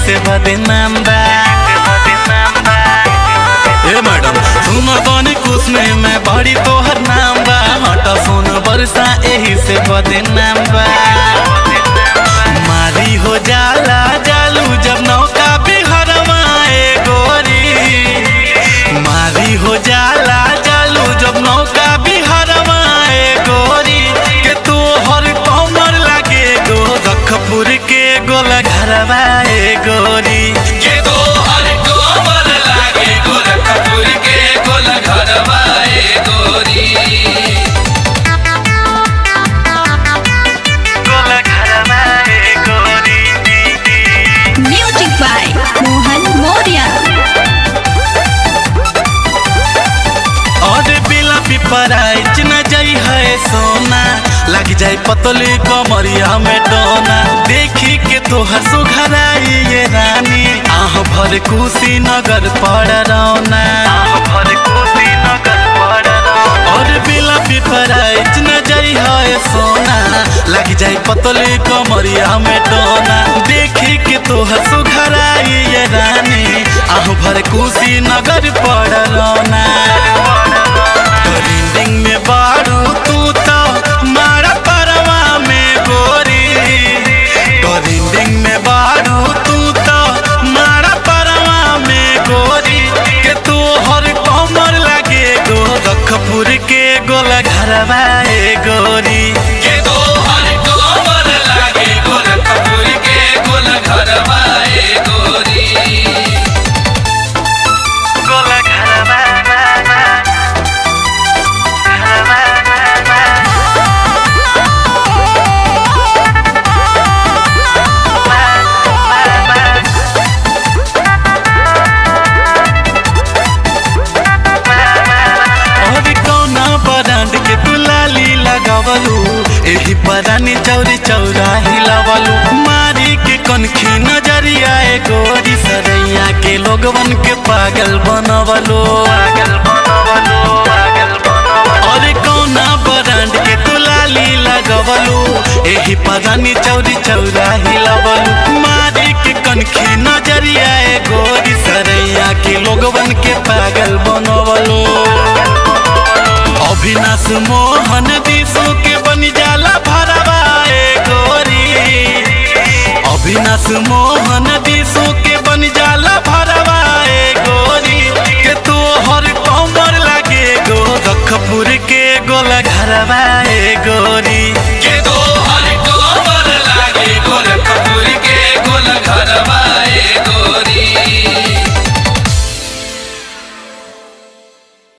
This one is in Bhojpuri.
से बदनाम बा ए मैडम सुन बनी कुछ में मैं बड़ी तोहर नाम बा हट सुन बरसा एही से बदनाम बा मारी हो जाला जालू जब नौका बिहरवा ए गोरी मारी हो जाला जालू जब नौका बिहरवा ए गोरी के तू हर कमर लागे गो रखपुर के गोल घरवा ए गोरी के दो हर कोमल लागे गोरखपुर के गोल घरवा ए गोरी गोल घरवा ए गोरी Music by Mohan Moria. और बिला पिपराई न जाई है सोना लग जाए पतली कमरिया में डोना देखी के तोहर सुघराई ये रानी आह भर कुशी नगर पड़ रौना आह भर कुशी नगर पड़ और बिला पिपराई न जाई है सोना लग जाए पतली कमरिया में डोना देखी के तोहर सुघराई ये रानी आह भर कुशी नगर पड़ रौना ट्रेंडिंग में बारू तू तो मारा परवा में गोरी ट्रेंडिंग में बारू तू तो मारा परवा में गोरी के तू हर कमर लगे गो रखपुर के गोल घरवा ए गोरी के दो हर कोमल लागे गोरखपुर के गोल घरवा ए गोरी गोल घरवा और कौना ब्रांड के दुलाली लगावलू एही परानी चौरी चौरा हिलावलू मारी के कनखी नजरिया ए गोरी सरैया के लोगवन के पागल बनवलो पागल बनवलो पागल बनवलो और कौना ब्रांड के दुलाली लगावलू एही परानी चौरी चौरा हिलावलू मारी के कनखी नजरिया ए गोरी सरैया के लोगवन के पागल बनवलो अविनाश मोहन दिशु के बन जाला भरवा ए गोरी अविनाश मोहन दिशु के बन जाला भरवा ए गोरी के तू हर कमर लागे गो रखपुर के गोल घरवा ए गोरी